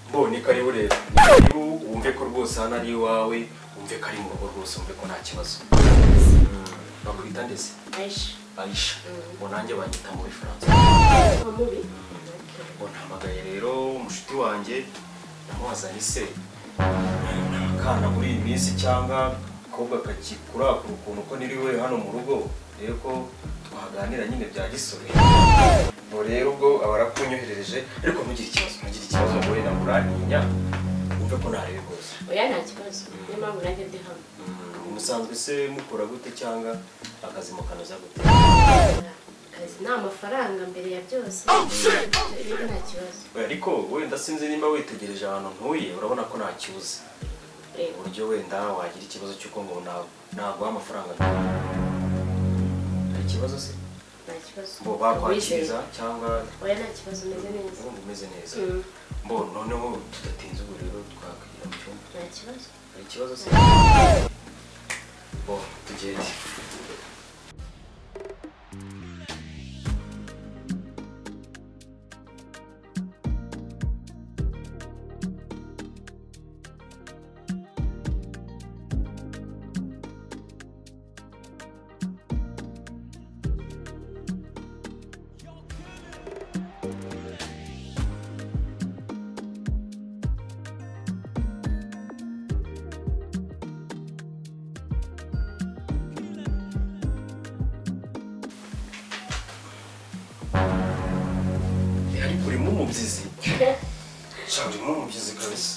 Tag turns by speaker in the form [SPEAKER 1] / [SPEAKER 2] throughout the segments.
[SPEAKER 1] mbonye ko ari burera niba wumve ko rwose hano ari iwawe wumve ko ari mu rugo rwose wumve ko nta kibazo bakwita ndetse
[SPEAKER 2] Aisha.
[SPEAKER 1] ayisha ngo nanjye banyita muri faransa
[SPEAKER 2] Wa mubi?
[SPEAKER 1] ngo ntamagaye rero umushuti wanjye namwazanye se ni akana muri iyi minsi cyangwa akobwa kakikurakura ukuntu ko niriwe hano mu rugo rero ko twaganira nyine bya gisore ngo rero ubwo aba arakunyoherereje ariko ntugire ikibazo ntugire ikibazo ngo wenda uraninya wumve ko ntarebe rwose
[SPEAKER 2] Oya nta kibazo. Niyo mpamvu nanjye ndi hano.
[SPEAKER 1] musanzwe se mukora gute cyangwa akazi mukanoza gute
[SPEAKER 2] Kazi ni amafaranga mbere ya byose. Rero nta kibazo.
[SPEAKER 1] ariko wenda sinzi nimba witegereje ahantu ntuye urabona ko ntakibuze
[SPEAKER 2] Reba.
[SPEAKER 1] uburyo wenda wagira ikibazo cy'uko ngo na- naguha amafaranga hari ikibazo se
[SPEAKER 2] Nta kibazo.
[SPEAKER 1] ngo bakwakiriza cyangwa
[SPEAKER 2] Oya nta kibazo umeze neza.
[SPEAKER 1] ngo umeze neza
[SPEAKER 2] Mm.
[SPEAKER 1] mbo noneho tudatinze ubu rero twakwigira mu cyumba
[SPEAKER 2] Nta kibazo.
[SPEAKER 1] hari ikibazo se bo tugende ariko urimo umubyizi shaka urimo umubyizi kabisa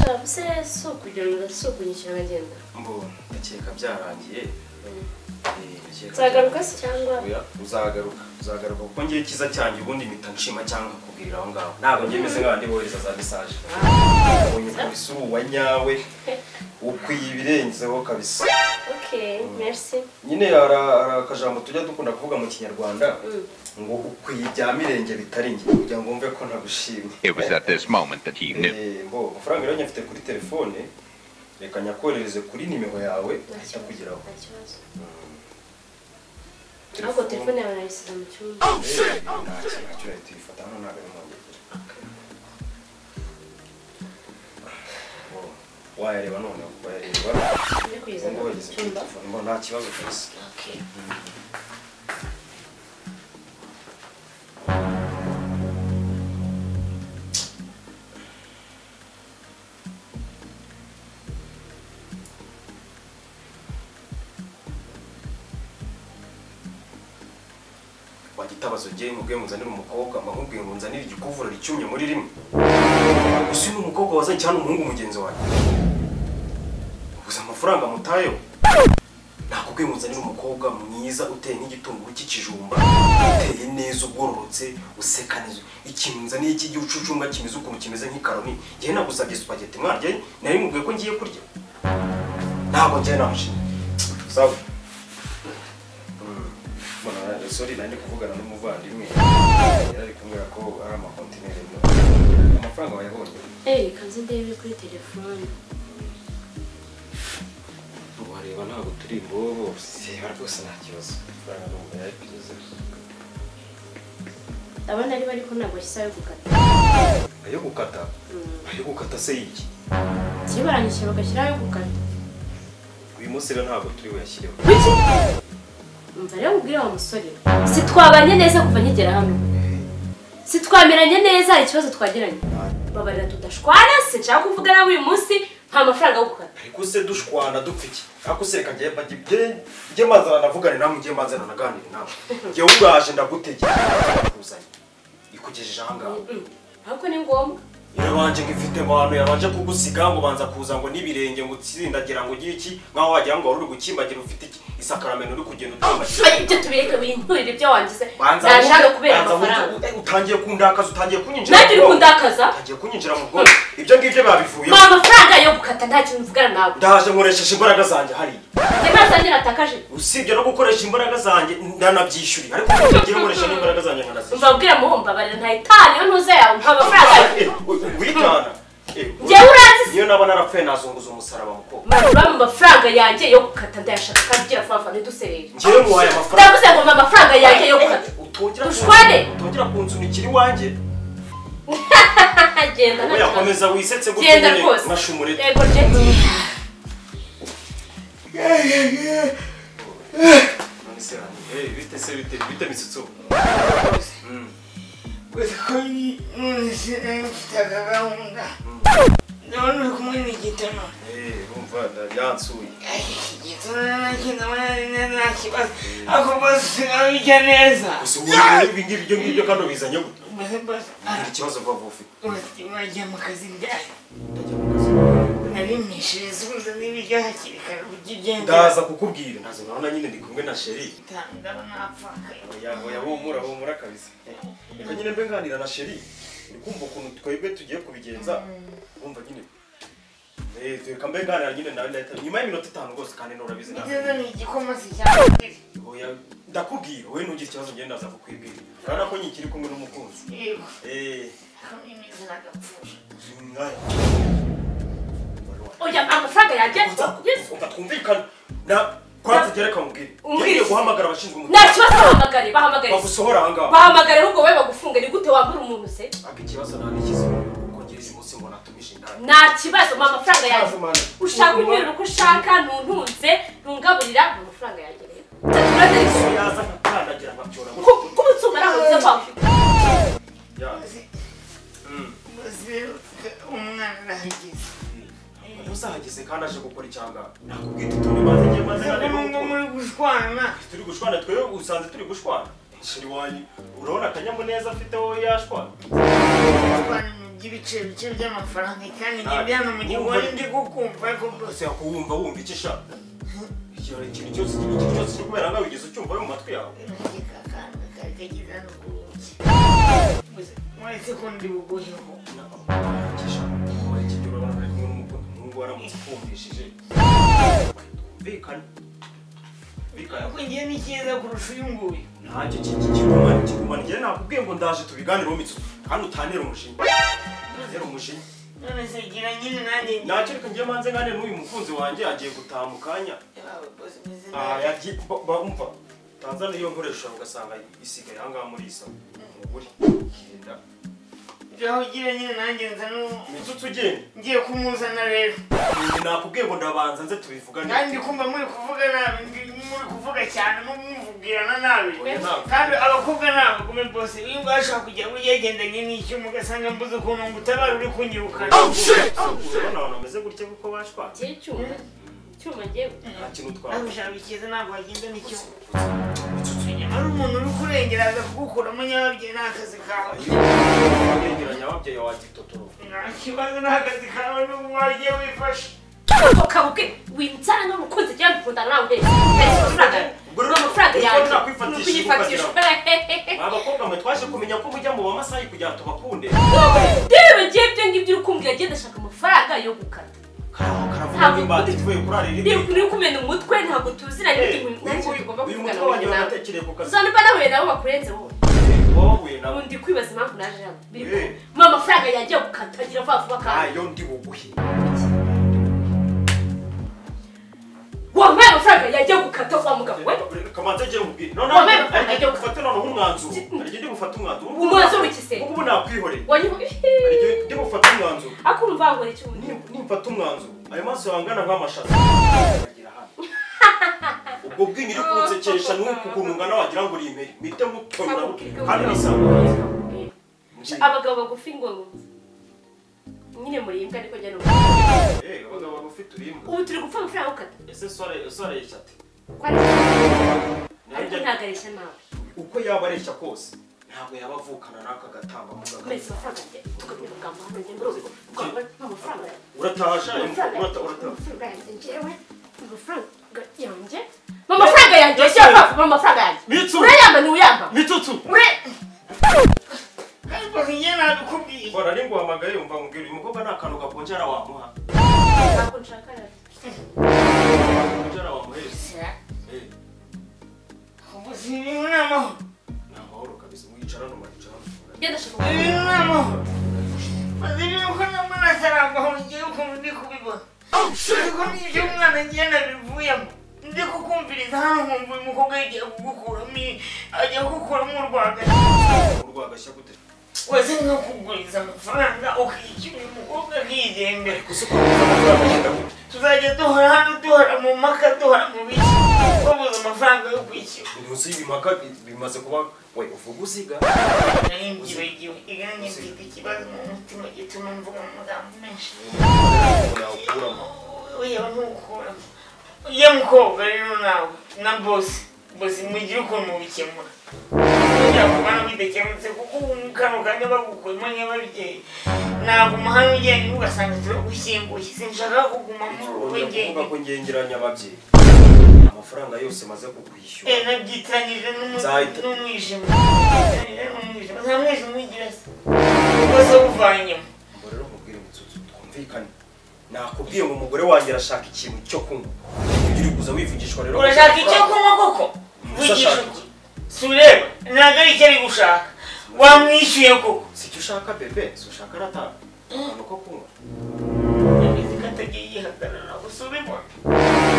[SPEAKER 2] Shabu se si ukugira si ukunyishyura uragenda.
[SPEAKER 1] mbo ndakeka byarangiye Eh, ndakeka
[SPEAKER 2] Nzagaruka se cyangwa?
[SPEAKER 1] Oya, uzagaruka uzagaruka kuko ngiye ikiza cyanjye ubundi mpita nshima cyangwa nkakubwirira aho ngaho ntabwo ngiye meze nk'abandi bohereza za mesaje ubonye polisi wa nyawe ukwiye ibirenzeho kabisa
[SPEAKER 2] Ok, merci.
[SPEAKER 1] nyine hari hari akajambo tujya dukunda kuvuga mu kinyarwanda
[SPEAKER 2] Mm.
[SPEAKER 1] ngo ukwiye ibya mirenge bitari njye kugira ngo wumve ko nagushimye
[SPEAKER 3] It was at this moment that he knew.
[SPEAKER 1] Eh, mbo amafaranga rero nyafite kuri telefone reka nyakoherereze kuri nimero yawe
[SPEAKER 2] Nta
[SPEAKER 1] ahita
[SPEAKER 2] kibazo.
[SPEAKER 1] kugeraho
[SPEAKER 2] Nta kibazo. Ahubwo telefone yawe nayisize mu cyumba.
[SPEAKER 1] Eh, ntacyo ntacyo leta uyifata hano ntabwo ari mu ngegera wayareba noneho wayareba
[SPEAKER 2] Ndi kuyizana
[SPEAKER 1] ubwo
[SPEAKER 2] mu
[SPEAKER 1] bageze kuri
[SPEAKER 2] cyumba.
[SPEAKER 1] telefone mbona nta kibazo kabisa
[SPEAKER 2] Ok.
[SPEAKER 1] wagitabaza ugiye mubwiye muzanire umukobwa amahubwiye ngo nzanire igikuvura icyumye muri rimwe gusa uyu ni umukobwa wazanye cyane umuhungu mugenzi wanjye gusa amafaranga mutayeho nakubwiye ngo nzanire umukobwa mwiza uteye nk'igitunguru cy'ikijumba uteye neza ugororotse useka neza ikintu nzaniye cy'igicucunga kimeze ukuntu kimeze nk'ikaroni njyewe nagusabye supageti mwarye nari mubwiye ko ngiye kurya ntabwo njyewe namushinja sawa Mbona, sorry nari ndi kuvugana n'umuvandimwe yari ari kumbwira ko ari amakontineri amafaranga wayabonye
[SPEAKER 2] Eh, kanze ndebe kuri telefone.
[SPEAKER 1] wareba ntabwo turi imbobo reba rwose nta kibazo amafaranga ntabwo yayapize
[SPEAKER 2] Ndabona ariwe ariko ntabwo ashyize ayo gukata.
[SPEAKER 1] ayo gukata
[SPEAKER 2] Mm.
[SPEAKER 1] ayo gukata se y'iki
[SPEAKER 2] Iyo barangije bagashyiraho ayo gukata.
[SPEAKER 1] uyu munsi rero ntabwo turi buyashyireho
[SPEAKER 2] Kuki? Umva rero ubwire wa musore. Si twabanye neza kuva nkigera hano. Si twameranye neza hari ikibazo twagiranye. Babarira tudashwana sinshaka kuvuga nawe uyu munsi nta mafaranga yo gukata.
[SPEAKER 1] ariko se dushwana dupfa iki ariko se reka njye mbajye- njye- njye mbanzana navugane nawe njye mbanzana naganire nawe njyewe ubwaje ndagutegeka kuzanye ikugejeje aha ngaha
[SPEAKER 2] Mm. Ariko ni ngombwa.
[SPEAKER 1] irabanje ngo ifite abantu yabanje kugusiga ngo banza kuza ngo n'ibirenge ngo utsindagira ngo ugire iki nkaho wagira ngo wari uri gukimbagira ufite iki isakaramento uri kugenda utambagira
[SPEAKER 2] Ari ibyo tubireke binturire ibyo wangize.
[SPEAKER 1] Banza
[SPEAKER 2] Nashaka
[SPEAKER 1] wumve-
[SPEAKER 2] kubera
[SPEAKER 1] banza wumve-
[SPEAKER 2] amafaranga.
[SPEAKER 1] eh, utangiye kundakaza utangiye kunyinjira
[SPEAKER 2] Nanjye uri
[SPEAKER 1] mu bwonko.
[SPEAKER 2] kundakaza.
[SPEAKER 1] utangiye kunyinjira mu bwonko ibyo ngibyo babivuye
[SPEAKER 2] Mpa amafaranga yo gukata nta kintu mvugana nawe.
[SPEAKER 1] ndaje nkoresheje imbaraga zanjye hariya
[SPEAKER 2] Njye nta zanjye natakaje.
[SPEAKER 1] usibye no gukoresha imbaraga zanjye ndanabyishyuriye ariko ngiye nkoresha n'imbaraga zanjye nkanazishyura
[SPEAKER 2] Umva bwira muhumba barira ntayitaniyo ntuze yawe mpa amafaranga.
[SPEAKER 1] Eh, witana Eh,
[SPEAKER 2] Njyewe uranzi
[SPEAKER 1] niyo naba narapfuye nazunguza umusaraba mukobwa
[SPEAKER 2] Mba mu mafaranga yanjye yo gukata ndayashaka kandi ugira vuba vuba ntiduserere.
[SPEAKER 1] njyewe muhaye amafaranga
[SPEAKER 2] Ndavuze ngo mba amafaranga yanjye yo gukata.
[SPEAKER 1] utongera
[SPEAKER 2] Dushwane!
[SPEAKER 1] utongera kunsunikira iwanjye
[SPEAKER 2] Agenda nta
[SPEAKER 1] oya komeza wisetse gutyo
[SPEAKER 2] Genda
[SPEAKER 1] nyine
[SPEAKER 2] rwose.
[SPEAKER 1] mashumurete
[SPEAKER 2] Yego Jackie.
[SPEAKER 1] none se hani eh bite se bite bite misutso mm
[SPEAKER 4] Gusa ko nonese mfite akagahunda ndabona uri kumwe n'igitano
[SPEAKER 1] eh urumva yansuye
[SPEAKER 4] igitano nacyo ndabona nta kibazo ako bose abijya neza
[SPEAKER 1] gusa ubu ibi ngibi byo ngibyo kandi bizanye gute
[SPEAKER 4] Gusa bose
[SPEAKER 1] ngira ikibazo vuba vuba ufite
[SPEAKER 4] bose bajya mu kazi ryari
[SPEAKER 1] ndajya mu kazi
[SPEAKER 4] narimishiriza ubuze n'ibiryo hakiri kare ujya ugenda
[SPEAKER 1] ndaza kukubwira ndaza urabona nyine ndi kumwe na sheri
[SPEAKER 4] ndabona apfakaye
[SPEAKER 1] oya oya humura humura kabisa reka nyine mbe nganira na sheri ndi kumva ukuntu twebwe tugiye kubigenza urumva nyine Eh, reka mbe nganira nyine nawe ndahita nyuma y'iminota itanu rwose kandi nurabizi
[SPEAKER 4] ngeze
[SPEAKER 1] nawe
[SPEAKER 4] ni igikoma kijyambere
[SPEAKER 1] oya ndakubwira wowe ntugire ikibazo ngende ndaza kukwibwira urabona ko nyikiri kumwe n'umukunzi
[SPEAKER 4] yego
[SPEAKER 1] eh
[SPEAKER 4] hamwe n'izina gapfusha
[SPEAKER 1] ngaya
[SPEAKER 2] Oya amafaranga yanjye. Yes.
[SPEAKER 1] ukumva twumvikana na kwanza gereka mubwire
[SPEAKER 2] Umbwire.
[SPEAKER 1] ngiye guhamagara abashinzwe
[SPEAKER 2] Nta
[SPEAKER 1] umutekano
[SPEAKER 2] kibazo bahamagare bahamagare.
[SPEAKER 1] bagusohora aha ngaha
[SPEAKER 2] Bahamagare ahubwo wowe bagufunge ni gute wambura umuntu se?
[SPEAKER 1] Aka ikibazo nta n'ikizi kuko ngira uyu munsi ngo natumije inama.
[SPEAKER 2] Nta kibazo mpa amafaranga yanjye. Ushaka unyurira uko ushaka ntuntunze ntungaburira mu mafaranga yanjye rero. Taturadari.
[SPEAKER 1] Uyu yaza nkakandagira nkabyora ngo-
[SPEAKER 2] Kuba utsumba ntabwo biza kwa muganga.
[SPEAKER 1] Ya.
[SPEAKER 4] Uzi-
[SPEAKER 1] Mm.
[SPEAKER 4] uzi umwana arahageze
[SPEAKER 1] Umuntu uzahageze kandi aje gukora icyangara nakubwira uti turi maze igihe maze
[SPEAKER 4] uzi
[SPEAKER 1] hano
[SPEAKER 4] ko ngo
[SPEAKER 1] nuko
[SPEAKER 4] muri gushwana
[SPEAKER 1] turi gushwana twewe usanze turi gushwana shiri wanyu urabona akanyamuneza afite wowe yashwana
[SPEAKER 4] gushwana ni iby'ibice bice by'amafaranga kandi njye byana mu gihugu wari ndi kukumva ariko bose
[SPEAKER 1] bose yakuwumva wumva icyo ishaka Ikintu- ikintu cyose ikintu cyose kiri kubera ngaho wigeze ucyumva yo mu matwi yawe
[SPEAKER 4] kikakanda kari kageze hano ku rugi Uzi, muretse ko ndi buguheho ariko njye ni cyiza kurusha uyu nguyu
[SPEAKER 1] ntacyo kigumana kigumana njyewe nakubwiye ngo ndaje tubiganireho mitsu kandi utanera umushinga utanera umushinga
[SPEAKER 4] none se gira nyine nanjye
[SPEAKER 1] ntacyo reka njye manze ngane n'uyu mukunzi wanjye agiye gutaha mu kanya Ah,
[SPEAKER 4] njye
[SPEAKER 1] yagiye- ba- ba- umva tanzaniya iyo nkoresha ugasanga isigaye ahangaha muri isa uguri genda
[SPEAKER 4] aho ugira nyine nanjye nza n'u-
[SPEAKER 1] mitsutsu ugenda
[SPEAKER 4] ngiye kumuzana rero
[SPEAKER 1] Njye nakubwiye ngo ndabanza nze tubivugane
[SPEAKER 4] kandi kumva muri kuvuga nabi ndi- muri kuvuga cyane mumuvugirana nabi
[SPEAKER 1] Oya, ntabwo.
[SPEAKER 4] kandi abakobwa ni abagome bose iyo mbasha kujya muri yagendanye n'icyo mugasanga mbuze ukuntu ngo utabara uri kunyirukana
[SPEAKER 1] urabona abantu bameze gutya kuko bashwana
[SPEAKER 2] Njyewe icyuma. Icyuma njyewe.
[SPEAKER 1] nta kintu
[SPEAKER 4] nawe
[SPEAKER 1] twaba
[SPEAKER 4] ushaka ikiza ntabwo wagenda n'icyo nyamara umuntu uri kurengera aza kugukuramo nyababyeyi ni akazi kawe
[SPEAKER 1] yegeranya ababyeyi wa gitotoro
[SPEAKER 4] nta kibazo ni akazi kawe n'ubu wagiye wifashe
[SPEAKER 2] ukabwe wimutana n'umukunzi cyangwa gukundana nawe uhetse amafaranga ni amafaranga yanjye ni ukuyifatisha
[SPEAKER 1] abakobwa mwe twaje kumenya ko mujya mu bamasayi kugira ngo tubakunde
[SPEAKER 2] rero ngiye ibyo ngibyo uri kumbwira agenda ashaka amafaranga yo gukata
[SPEAKER 1] karavuga karavuga ngo imbata tuvuye kurara iri
[SPEAKER 2] Uri- uri kumena umutwe ntabwo tuziranye n'ibintu ntacyo tugomba
[SPEAKER 1] uyu
[SPEAKER 2] kuvugana
[SPEAKER 1] mutwe wanjye
[SPEAKER 2] nawe
[SPEAKER 1] wanatekere ku kazi
[SPEAKER 2] uzanumva nahuye nawe bakurenze wowe
[SPEAKER 1] wowe wahuye nawe
[SPEAKER 2] ubu ndi kwibaza impamvu naje hano Biri ku-
[SPEAKER 1] Eh.
[SPEAKER 2] mu amafaranga yanjye yo gukata agira vuba vuba kandi
[SPEAKER 1] ayo ndi buguhe
[SPEAKER 2] wampaye amafaranga yanjye yo gukata wa mugabo we
[SPEAKER 1] kamanza njye mubwire noneho
[SPEAKER 2] Wambaye amafaranga
[SPEAKER 1] arigende
[SPEAKER 2] ajya
[SPEAKER 1] gufata noneho umwanzuro
[SPEAKER 2] Ki-
[SPEAKER 1] arigende gufata umwanzuro
[SPEAKER 2] Umwanzuro w'iki se?
[SPEAKER 1] ubu nakwihoreye
[SPEAKER 2] wanyu
[SPEAKER 1] arigende gufata umwanzuro
[SPEAKER 2] akumva ngo ni icyuma
[SPEAKER 1] Nim- nimfata umwanzuro ayo maso yangana nk'amashaza Agira hano. ubwo bwinyo uri kunsekesha ni ukuntu ungana wagira ngo uri imperi mpite nkutonyora kandi bisanga
[SPEAKER 2] abagabo bagufi ngo nyine muriyembwa ariko njya n'ubu
[SPEAKER 1] Eh, abagabo bagufite urimo
[SPEAKER 2] ubu turi gupfa amafaranga ukata
[SPEAKER 1] ese sore sore yishyate
[SPEAKER 2] ariko ntabwo areshya nawe
[SPEAKER 1] uko yaba areshya kose ntabwo yaba avukana n'aka gatamba mu
[SPEAKER 2] kubera
[SPEAKER 1] kagari
[SPEAKER 2] amafaranga njye tukamenya amagambo hano njye muri ubu twaba amafaranga
[SPEAKER 1] urataha sha urata urataha
[SPEAKER 2] amafaranga yanjye njyewe amafaranga yanjye amafaranga yanjye njye amafaranga amafaranga yanjye
[SPEAKER 1] mitsu
[SPEAKER 2] urayamba ntiwuyamba
[SPEAKER 1] mitutsu
[SPEAKER 2] ure
[SPEAKER 4] ariko njye nabikubwiye
[SPEAKER 1] bora ari nguhamagaye yumva mubwira uyu mukobwa nta kantu gakonjera wamuha
[SPEAKER 2] ntabwo nshaka
[SPEAKER 1] gakonjera wamuhereza eh
[SPEAKER 4] ubu si ibintu ni amahoro
[SPEAKER 1] ni amahoro kabisa mwicarana mwicarana
[SPEAKER 2] njye ndashaka
[SPEAKER 4] ibi ni amahoro maze ibintu ko nabwo nasara amahoro ngiye ukuntu ndi kubibona ariko n'ibyo umwana agenda bivuyemo ndi kukumviriza hano nkumva uyu mukobwa yagiye kugukuramo iyi- ajya kugukuramo urwagati
[SPEAKER 1] urwagashya gute
[SPEAKER 4] wese nkakuguriza amafaranga ukishyura uyu mukobwa imbere
[SPEAKER 1] gusa uko wabuze amafaranga agenda abura
[SPEAKER 4] tuzajya duhora hano duhora mu mpaka duhora mu biki babuze amafaranga yo kwishyura
[SPEAKER 1] munsi y'ibimaka bimaze kuba we uvuga uziga
[SPEAKER 4] nari mbyibagiwe igani mfite ikibazo mu mutima gituma mvuga amagambo menshi
[SPEAKER 1] nakuramo
[SPEAKER 4] oya ntukuramo ujya mukobwa rero nawe na bosi bosi mugire ukuntu mubikemura byakubana bidakemutse kuko ubu kano kanya bagukuyemo nyababyeyi ntabwo umuhanda ugenda ugasanga turagushyinguye sinshaka kuguma muri ubu
[SPEAKER 1] uvuga
[SPEAKER 4] bugeni
[SPEAKER 1] ko ngengeranya ababyeyi amafaranga yose maze kukwishyura
[SPEAKER 4] Eh, nabyitiranyije n'umu-
[SPEAKER 1] Nzahita.
[SPEAKER 4] n'umwijima Nabyitiranyije n'umwijima nta mwijima ugira se rwose awuvanyemo
[SPEAKER 1] ngo rero mubwire mutsutsu twumvikane nakubwiye ngo umugore wanjye arashaka ikintu cyo kunywa uri kuza wivugishwa rero
[SPEAKER 4] urashaka icyo kunywa koko vugisha
[SPEAKER 1] Ndashaka.
[SPEAKER 4] uti si ureba ntabwo ari icyo ari gushaka wamwishyuye koko
[SPEAKER 1] si icyo ushaka bebe si ushaka arataha akantu ko kunywa
[SPEAKER 4] yabizi ko atagiye yihagarara gusa ubibona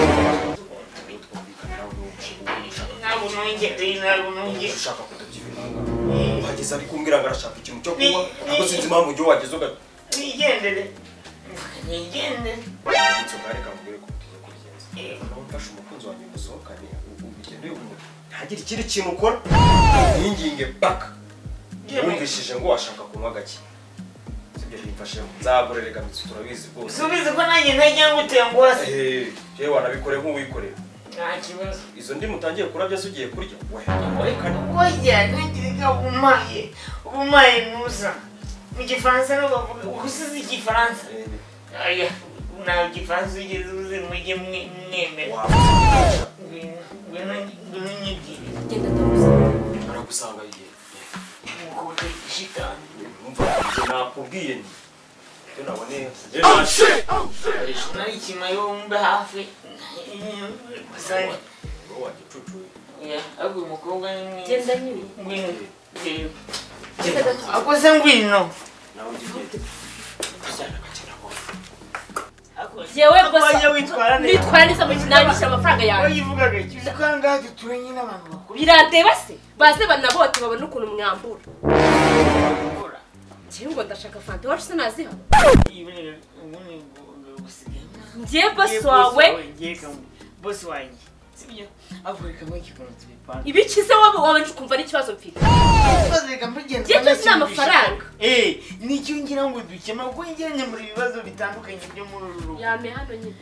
[SPEAKER 1] rero twumvikane nawe niba ushaka
[SPEAKER 4] ntabwo nongeye ntabwo nongeye
[SPEAKER 1] ushaka kutubya ibintu uhageze ari kumbwira ngo arashaka ikintu cyo kunywa
[SPEAKER 4] Ni-
[SPEAKER 1] ariko
[SPEAKER 4] ni-
[SPEAKER 1] sinzi impamvu ugiye wageze ugatutsa
[SPEAKER 4] nigendere nigendere
[SPEAKER 1] ngo reka mubwire ko tugiye kubigenza nawe mfashe umukunzi wanjye musohokane ugende uyumve ntagire ikindi kintu ukora yinginge paka wumvishije ngo washaka kunywa gake sibyo bimfashemo nzagura reka mitsi turabizi rwose
[SPEAKER 4] subize ko nanjye ntajya nguteye ngo hasi
[SPEAKER 1] ehehe yewe wanabikore nk'uwikorera
[SPEAKER 4] nta kibazo
[SPEAKER 1] izo ndimu utangiye kurabya se ugiye kurya we
[SPEAKER 4] Oya, nagiraga ubumaye. Ubumaye nuza. Mu Gifaransa no bavuga usize Igifaransa. Oya, nta Gifaransa ugeze uzi mujye mwe- mwemera. Ngwino- ngwino ngwino unyigire.
[SPEAKER 2] genda ndaguze
[SPEAKER 1] aragusanga igihe
[SPEAKER 4] Nk'uko utari shitani.
[SPEAKER 1] numva ibyo nakubwiye ni ibyo naboneye
[SPEAKER 4] Nari ikimayo wumve hafi. Gusa-
[SPEAKER 1] wagicucuye
[SPEAKER 4] oya, ariko uyu mukobwa ni mwiza.
[SPEAKER 2] genda nyine
[SPEAKER 4] Ngwino, reba.
[SPEAKER 2] genda ndaguze
[SPEAKER 4] Ako se ngwino.
[SPEAKER 1] nawe ujya ugenda tujyana agakina kose
[SPEAKER 4] Ako-
[SPEAKER 2] yewe
[SPEAKER 4] Ako
[SPEAKER 2] gusa
[SPEAKER 4] wajya witwara neza.
[SPEAKER 2] nitwara neza mu kinangisha amafaranga yawe
[SPEAKER 4] wayivugaga ikibazo ko aha ngaha dutuye nyine abantu bakuru
[SPEAKER 2] birateba se baze banabote babone ukuntu mwambura
[SPEAKER 4] bakora
[SPEAKER 2] njyewe ngo ndashaka fanta iwacu se naziha
[SPEAKER 4] ibi ni ubundi ngo gusigaye
[SPEAKER 2] njyewe bosi wawe
[SPEAKER 4] bosi wanjye sibyo avuga kamwe kikunze bipanga
[SPEAKER 2] ibice se waba wawe nje ukumva n'ikibazo mfite Igihe cyose ni amafaranga.
[SPEAKER 4] eh nicyo ngira ngo dukemure kuko ngira njya muri ibibazo bitandukanye byo muri uru rugo
[SPEAKER 2] yame hano nyine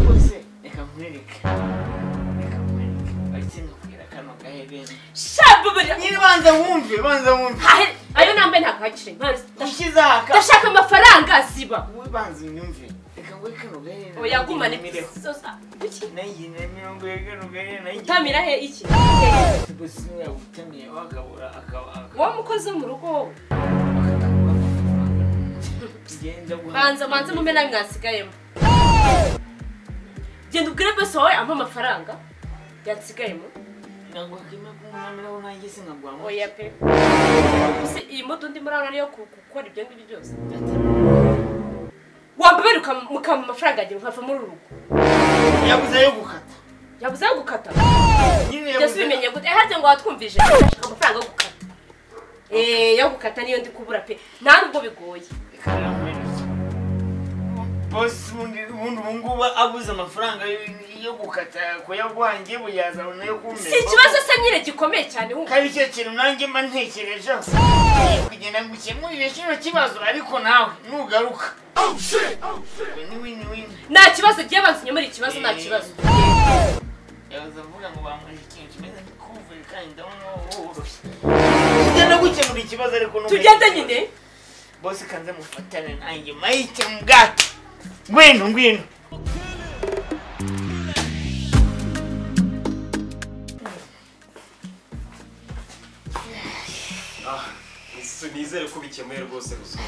[SPEAKER 4] rwose reka nkwereke reka nkwereke ariko ndakwira kano gaherena
[SPEAKER 2] shabubari
[SPEAKER 4] nyine banza wumve banza wumve
[SPEAKER 2] ayo nambaye ntabwo ahagije mbanza
[SPEAKER 4] ushyize aha ka
[SPEAKER 2] ndashaka amafaranga ziba
[SPEAKER 4] wowe banza unyumve reka ngwe kano gaherena
[SPEAKER 2] oyagumane
[SPEAKER 4] mireho
[SPEAKER 2] sosa kuki
[SPEAKER 4] nayigiye na mirongo ine kano gaherena
[SPEAKER 2] utamira he iki
[SPEAKER 4] gusa niba utamiye wagabura akaba
[SPEAKER 2] wowe mukozi wo mu rugo wowe banza banza mume nawe mwasigayemo genda ubwire bose wawe ampa amafaranga yansigayemo oya pe se iyi moto ndimo urabona niyo ku- gukora ibyo ngibyo byose wambabera mukama amafaranga yanjye mukava muri uru rugo
[SPEAKER 4] yabuze yo gukata
[SPEAKER 2] yabuze ayo gukata
[SPEAKER 4] nyine
[SPEAKER 2] byose ubimenye gute harya ngo watwumvije ndashaka amafaranga yo gukata Eh, yo gukata niyo ndi kubura pe nta nubwo bigoye
[SPEAKER 4] bose ubundi ubundi ubu ngubu abuze amafaranga yo- yo gukata kuyaguhangiye buyazana nayo kumera
[SPEAKER 2] si ikibazo se nyine gikomeye cyane wumva
[SPEAKER 4] kari cyo kintu nanjye mba ntekerejeho kugenda gukemurira kino kibazo ariko nawe nugaruka niwini wini
[SPEAKER 2] nta kibazo gihe bansinye muri ikibazo nta kibazo
[SPEAKER 4] yaza avuga ngo bamuhe ikintu kimeze nk'ikuvuye kandi ndabona woroshye tugenda gukemura ikibazo ariko ntumenye
[SPEAKER 2] tugende
[SPEAKER 4] ikibazo.
[SPEAKER 2] nyine
[SPEAKER 4] bose kanze mufatane nanjye mayite mu bwato ngwino ngwino
[SPEAKER 1] ah isi- nizere ko bikemuye rwose gusa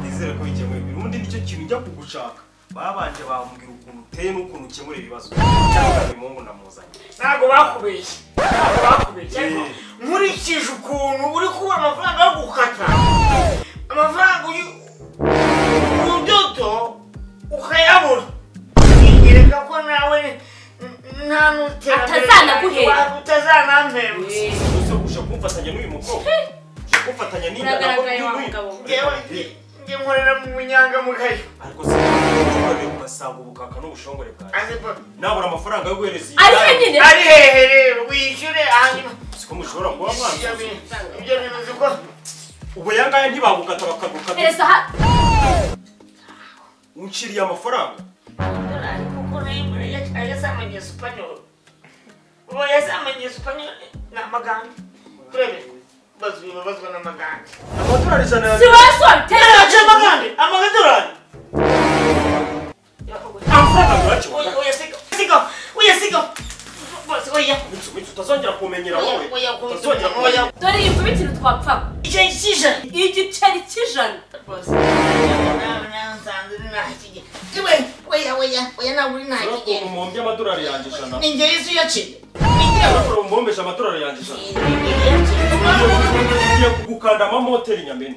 [SPEAKER 1] nizere ko bikemuye ubundi nicyo kintu njya kugushaka babanje bambwira ukuntu uteye n'ukuntu ukemura ibibazo cyangwa uyu muhungu namuzanye
[SPEAKER 4] ntabwo bakubeshye ntabwo bakubeshye ariko
[SPEAKER 1] Eh.
[SPEAKER 4] nkurikije ukuntu uri kubura amafaranga yo gukata amafaranga uri urudodo ukayabura ngereka ko nawe n- nta n'iterambere
[SPEAKER 2] Atazanaguhera.
[SPEAKER 4] utazanampemutse
[SPEAKER 1] uzi ushaka kumfatanya n'uyu mukobwa ushaka kumfatanya n'iyi
[SPEAKER 2] Uragaragaye wa
[SPEAKER 1] n'uyu
[SPEAKER 2] mugabo.
[SPEAKER 4] njye njye nkorera mu bunyangamugayo
[SPEAKER 1] ariko se ushobora ugasanga ubukaka n'ubushongore bwawe
[SPEAKER 4] azi papi
[SPEAKER 1] nabura amafaranga yo guhereza iyi
[SPEAKER 2] ariyo
[SPEAKER 1] nani
[SPEAKER 2] nyine
[SPEAKER 4] ari hehe rero wishyure hanyuma
[SPEAKER 1] siko mushobora kuba
[SPEAKER 4] ibyo
[SPEAKER 1] mwanzuza
[SPEAKER 4] bintu ibyo bintu uzi ko
[SPEAKER 1] ubu aya ngaya ntibagukata bakagukata
[SPEAKER 2] perezida ha
[SPEAKER 1] unciriye amafaranga
[SPEAKER 4] kuko rero yasamanye supanyoro ubu yasamanye supanyoro ni amaganga turebe bazwi babazwa n'amaganga
[SPEAKER 1] amadolari ijana
[SPEAKER 2] si
[SPEAKER 1] ya
[SPEAKER 2] wowe sora
[SPEAKER 4] yaje
[SPEAKER 2] perezida
[SPEAKER 4] amaganga amadolari
[SPEAKER 1] amafaranga urakibuka
[SPEAKER 4] uyasiga uyasiga bose oya
[SPEAKER 1] Mitsu, Mitsu, utazongera kumenyera wowe
[SPEAKER 4] Oya, oya, oya,
[SPEAKER 1] utazongera
[SPEAKER 4] oya.
[SPEAKER 1] kumenyera
[SPEAKER 2] dore iyi nzubikiro twapfaga
[SPEAKER 4] icyo kijana
[SPEAKER 2] igiceri cy'ijana
[SPEAKER 4] bose nsanze nta kigenda tiwe oya oya oya ntabwo uri nta
[SPEAKER 1] urakora
[SPEAKER 4] kigenda
[SPEAKER 1] umuhombya amadolari yanjye ijana
[SPEAKER 4] ni njye yesu yaciye ni njye
[SPEAKER 1] urakora umuhombesha amadolari yanjye ijana
[SPEAKER 4] Ni njye yaciye
[SPEAKER 1] Ugiye- ugiye kugukanda amamoteri nyamene